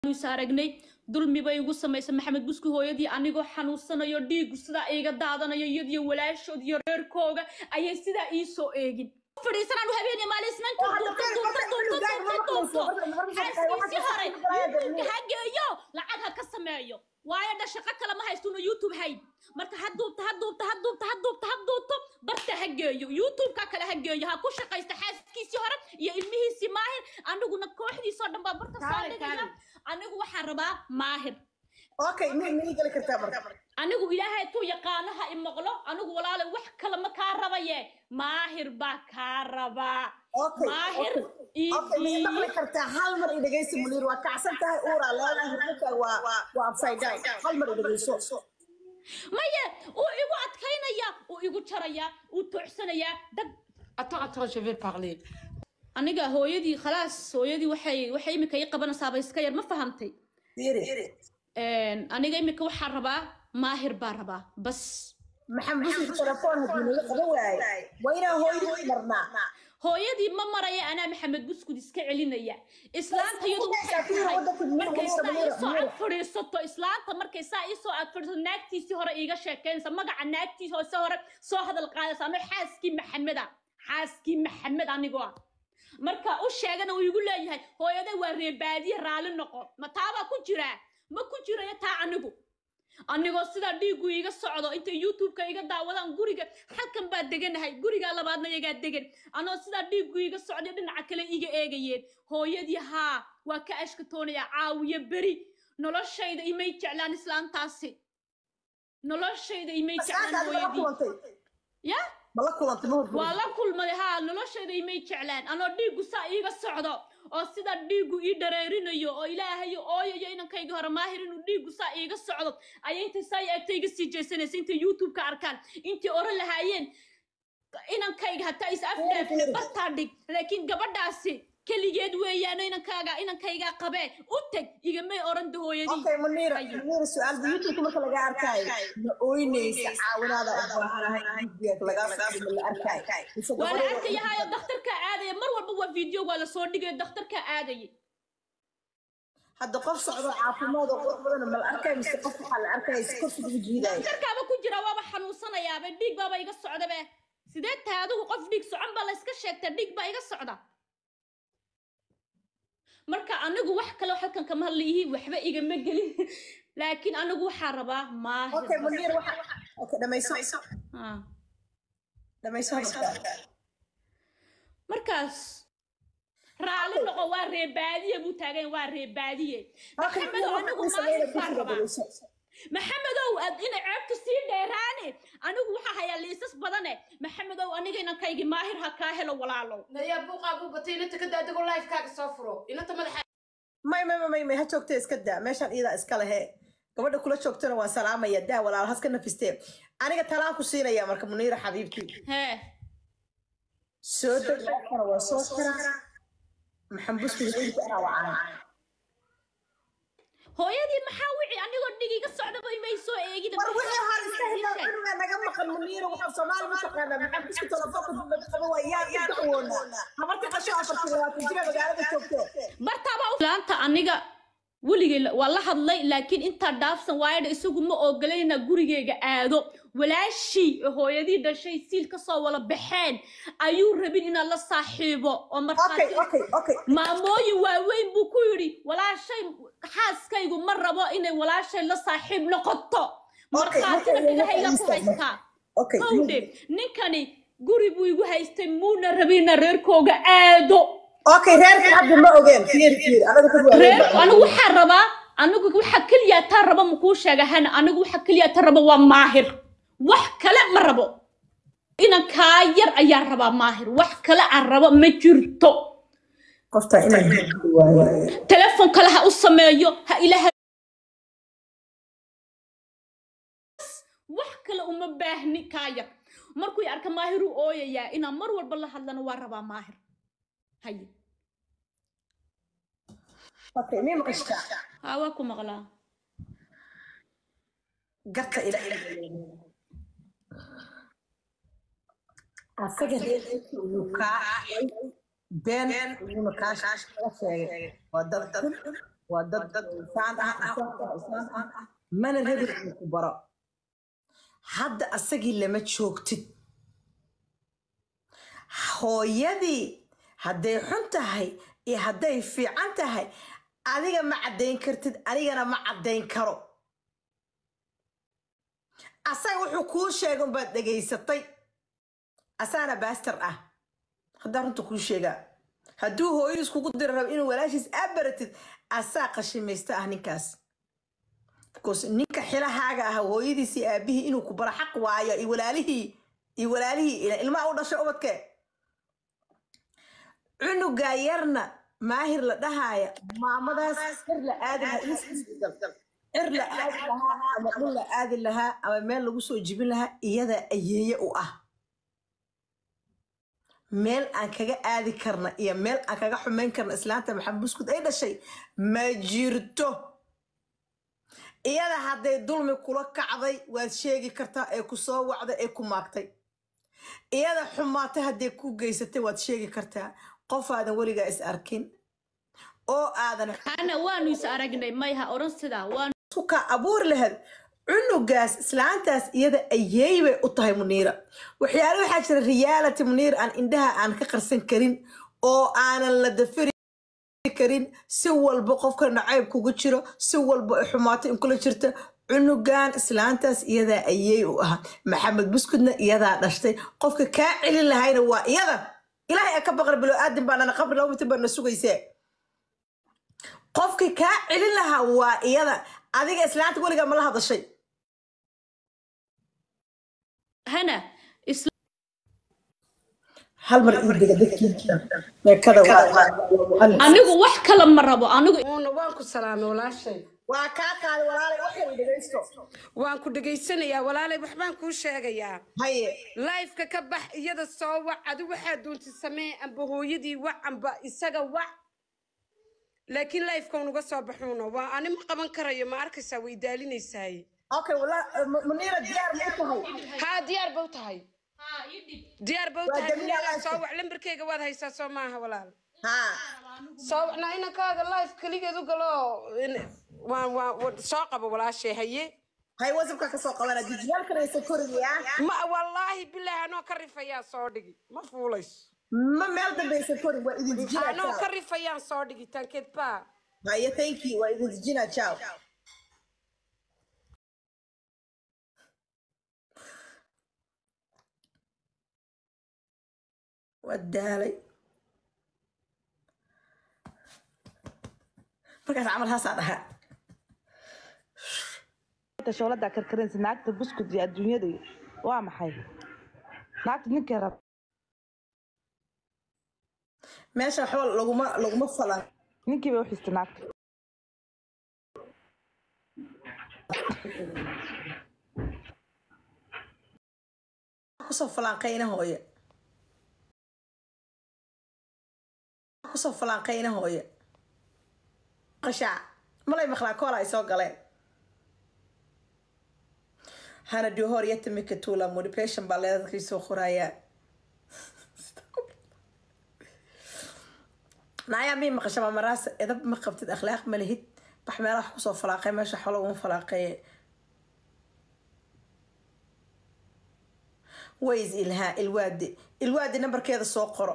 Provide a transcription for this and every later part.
is aragnay dulmi bay igu samaysay maxamed buski hooyadii anigoo xanuunsanayo dhiigu sidaa iiga daadanayo iyadiyo walaashood iyo reerkooga ayay sidaa ii soo eegin fadhiisanaan habeenii maalin isnaanka duubta duubta duubta duubta duubto xaaskiisii hore youtubeka ha geeyo lacag ha ka sameeyo waayo dha shaqo kale ma haystuna youtube hayn marka ha duubta ha duubta ha duubta ha duubta ha duubto barta ha geeyo youtubeka kale ha geeyo ha ku shaqaysta xaaskiisii hore iyo ilmihiisii maahir aniguna kooxdiisoo dhan baa barta soo dhigaya anigu waxaan rabaa maahir okay mi mii geli kartaa marka anigu ilaahay tuu yaqaano ha imaqlo anigu walaale wax kale ma kaa rabaye maahir baa kaa rabaa okay maahir okay mi idii maqli kartaa hal mar i dhegeysi muniir waa kacsan tahay uuraa leedahay hirninka waa waa upside down hal mar i dhegeyso maye uu igu adkaynaya uu igu jaraya uu toocsanayaa dad Attends, attends, je vais parler. aniga hooyadii khalaas hooyadii waxay waxay imika ii qabanaysaaba iska yar ma fahamtay fiiri aniga imika waxaan rabaa maahir baa rabaa bas maxamed busi telefoon haddii naga qaban waaye waa inaan hooyadii marnaa hooyadii ma maraya anaa maxamed buskud iska celinaya islaanta iyadu waxay tahay markay saa iisoo ag fadhiisato islaanta markay saa iisoo ag fadhiisato naagtiisii hore iiga sheekeynaysa magaca naagtiisi hoose hore soo hadal qaadaysa ano xaaskii maxameda xaaskii maxamed anigoo ah marka u sheegana uu igu leeyahay hooyada waa reebaadiye raali noqo ma taabaa ku jiraa ma ku jirayo taa anigu anigoo sidaa dhiigu iiga socdo intay youtubeka iga daawadaan guriga halkan baa deganahay gurigaa labaadna iyagaa degan anoo sidaa dhiigu iiga socday dhinaca kale iga eegayeen hooyadii haa waa ka ashkatoonaya caawiyo beri noloshayda imay jeclaan islaantaasi noloshayda imay jeclaan mala hooyadii kulantay ya mala kulantay ma hurfur waa la kulmaday haa noloshayda imay jeclaan anoo dhiigu saa iiga socdo oo sida dhiigu ii dhareerinayo oo ilaahayo ooyayo inankayga hore maahir inuu dhiigu saa iiga socdo ayay intay saa eegta iga sii jeesanaysa intay youtubeka arkaan intay oran lahaayeen inankayga hataa is afdhaafle bartaa dhig laakiin gabadhaasi keligeed weeyaano inankaaga inankaygaa qabee u teg igamay oran dahooyadii okay muniir Ayo. muniir su-aal bu youtubeka marka laga arkaayo ma ooynaysa caawinaada u baahanahay gudbiga lagaa socdo ma la arkaayo mise waa la gabadha- arkayahaayo dakhtarkaa aadaya mar walba waa video waa lasoo dhigaya dakhtarkaa aadaya hadda qof socdo caafimaad oo qurux badan ma la arkaayo mise qof waxaa la arkaya si korsi ugu jiidaayo dakhtarkaaba ku jira waaba xanuunsanayaaba dhiig baaba iga socdabe sidee tahay adigu qof dhiig socon baa la iska sheegtaa dhiig baa iga socda marka anigu wax kale halkan kama hadliyihi waxba igama gelin laakiin anigu waxaa rabaa maahir okay muniir waxa okay dhamayso Ah. dhamayso hadalka markaas raali noqo waa reebaadiye buu taagan yahay, waa reebaadiye maxamedow anigu maahir baan rabaa maxamedow aad inay ceebtu sii dheeraane anigu waxaa hayaa liisas badane maxamedow aniga inankaygii maahir ha kaa helo walaalow Naya buuqa buu batay inta ka daadigo live-kaaga soo furo. Inta madaxa may may may may ha joogtee iska daa meeshaan iyadaa iska lehe gabadha kula joogtana waan salaamaya daa walaal haska nafistee aniga talaan ku siinaya marka muniira xabiibtii hee soo deg kana waa soo karaa maxambusku hooyinka anaa wacaan hooyadii maxaa wici anigoo dhig iga socdaba imay soo eegida war wixii hore iska hidnaa cunuga naga maqan muniira waxaa soomaali ma taqaanaa maxambusku telefoonka dambad qaba waa yaa yaa dacwoona habarta qasho afartii labaatan jira magaalada joogtee bartaaba laanta aniga weligay la- waa la hadlay laakiin intaa dhaafsan waayadha isagu ma ogolayna gurigeyga aado walaashii oo hooyadii dhashay siil kasoo wala baxeen ayuu rabin inaan la saaxiibo oo okay markhaati okay okay maamooyin waaweyn buu ku yidhi walaashay xaaskaygu ma rabo inay walaashay la saaxiib noqoto Okay, markhaatina okay, dhagahayga ku okay, haystaa okay hawdhe ninkani guri buu igu haystay muuna rabina reerkooga aado okay reerka hadda ma ogeen fiir fiir anaga dad waa reer anigu waxaa rabaa anigu waxa keliya taa raba makuu sheega hana anigu waxa keliya taa raba waa maahir wax kale ma rabo inankaa yar ayaan rabaa maahir wax kale aan rabo ma jirto qofta inaan waayo telefon kale ha u sameeyo ha ilaha wax kale uma baahni kaa yar markuu i arka maahir uu ooyayaa inaan mar walba la hadlana waa rabaa maahir haye okay mii maqashaa haa waa ku maqlaa garta ilaahay asaga reerkiisa uu kaa been uuna kaa laga sheegay waa dad waa dad insaan ah insaan ah insaan ah mana rabi inuu ku baro hadda asagii lama joogtid hooyadii hadday xun tahay iyo hadday fiican tahay adiga ma caddayn kartid anigana ma caddayn karo asaga wuxuu kuu sheegay unbaad dhegaysatay asaana baastar ah haddaa runta kuu sheegaa hadduu hooyadiis kugu diri rabo inuu walaashiis aad baratid asaa qashimaysta ah ninkaas because ninka xilahaaga ah hooyadiis iyo aabihii inuu ku baro xaq waayo iyo walaalihii iyo walaalihii ila- ilmaha u dhashay ubadke cunugaa yarna maahir la dhahaaya maamadaas cir la aadi lahaa cir la aadi lahaa ama dhul la aadi lahaa ama meel lagu soo jibin lahaa iyadaa ayeeye u ah meel aan kaga aadi karna iyo meel aan kaga xumayn karna islaanta maxamed buskud ay dhashay ma jirto iyada hadday dulmi kula kacday waad sheegi kartaa ee ku soo wacday ee ku maagtay iyada xumaatay hadday ku geysatay waad sheegi kartaa qof aadan weligaa is arkin oo aadan ana waanu is aragnay mayha odhan sidaa waanu isku kaa abuuri lahayd cunugaas islaantaas iyada ayeey bay u tahay muniira waxyaale waxaa jira reality muniir aan indhaha aan ka qarsan karin oo aanan la dafiri karin si walba qofka nacayb kugu jiro si walba ay xumaato in kula jirta cunugan islaantaas iyadaa ayeey u ahaa maxamed buskudna iyadaa dhashtay qofka kaa celin lahayna waa iyada ilaahay a ka baqra bilo aadin baanana qabri laba mitir baana sugaysee qofkii kaa celin lahaa waa iyada adiga islaanta weligaa mala hadashay hana isla hal mar ii dega dadkiisa meekada anigu wax kale ma rabo anigu uuna waan ku salaamay walaashay waa kaa qaaday walaalay wax kale dhegaysto waan ku dhegaysanayaa walaalay waxbaan kuu sheegayaa haye laifka ka bax iyada soo wac adi waxaa doontay samee amba hooyadii wac amba isaga wac laakiin laifka unuga soo baxuuna waa ani ma qaban karayo ma arkaysaa way daalinaysaay okay wala muniira diyaar ma u tahay haa diyaar ba u tahay diyaar ba u Waa tahay Jamila Munira, Life. soo wac lambarkeyga waad haysaa soo maaha walaal haa soo wacnaa inankaaga life keligeed u galo in- waan waan waan- soo qabo walaashay haye hay wasabka ka soo qabana dijiyaalkanaysa koriyaa ma wallaahi bilaahi anoo ka rifayaa soo dhigi ma fuulayso ma meel dambaysa korin waa idin anoo dijinaa ka rifayaan soo dhigi tankeed baa haye thank you waa idin dijinaa ciao waa daalay markaas camal haasaa dhahaa shoolada karkarinsa naagta buskud iyo adduunyada iyo waa maxay naagta ninkay rab meesha waxba laguma laguma falan ninkii bay u xistay naagta kusoo falaanqayna hooye kusoo falaanqayna hooye qashaac malay maqlaa koola ay soo galeen hana duhor yatamika tula motivation baa leedadkii soo qorayaa naayaa mii maqasha mamaraasa edab ma qabtid akhlaaq ma lihid bax meelaha wax kusoo falaaqay meesha xolo uma falaaqeeye ways ilhaa ilwaadi ilwaadi nambarkeeda soo qoro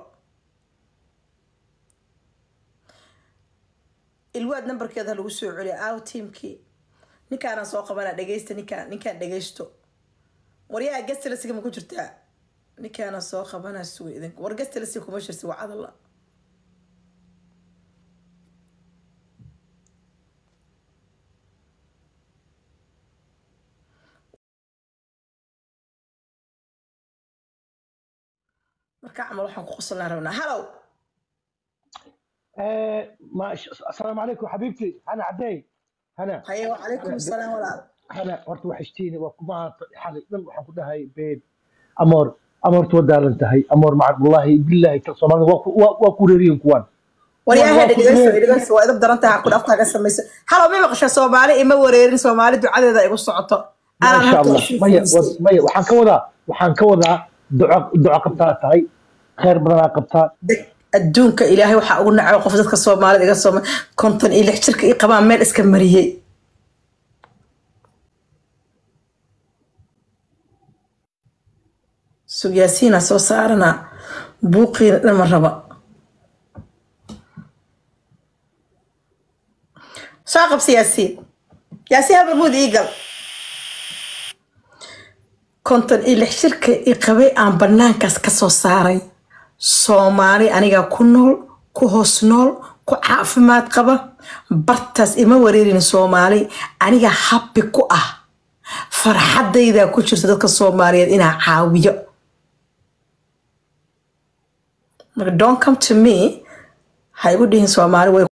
ilwaad nambarkeeda ha lagu soo celiyo aaw tiimkii ninkaanaan soo qabana dhegeysta ninkaan ninkaan dhegeysto waryaa gastalasiga ma ku jirtaa ninkaanaan soo qabana suga idink war gastalasi kuma jirsi waa cadalla marka camal waxaan ku qosolnaa rabnaa halow آه، ما السلام عليكم حبيبتي انا عدي هنا haye wacalaykum asalaam walaal هنا horta waxashtiini waa kuma xalay dhan waxaan ku dhahay beed amoor amoorta waa daaran tahay amoor macad wallahi billahi kal soomaalida waa ku- waa- waa ku reeriyin kuwan waryaha waa ku dhegeyso reer dhegeyso waa idab daran tahay ku dhaftaaga samayso halow ma maqasha soomaali ima wareerin soomaali ducadeeda igu socoto aanan maasha halka allah usii maya fadhiistay wa- maya waxaan ka wadaa waxaan ka wadaa duco duco qabtaa tahay khayr badanaa qabtaa adduunka ilaahay waxaa ugu nacay qof dadka soomaalida iga sooma konton iyo lix jirka i qabaan meel iska mariyey sugyaasiina soo saarana buuqiina dhan ma raba soo qabsi yaasiin yaasiin habarmuud ii gal konton iyo lix jirka i qabay aan banaankaas ka soo saaray soomaali anigaa ku nool ku hoos nool ku caafimaad qaba bartaas ima wareerin soomaali aniga habbi ku ah farxadaydaa ku jirta dadka soomaaliyeed inaa caawiyo marka don't come to me ha igu dhihin soomaali way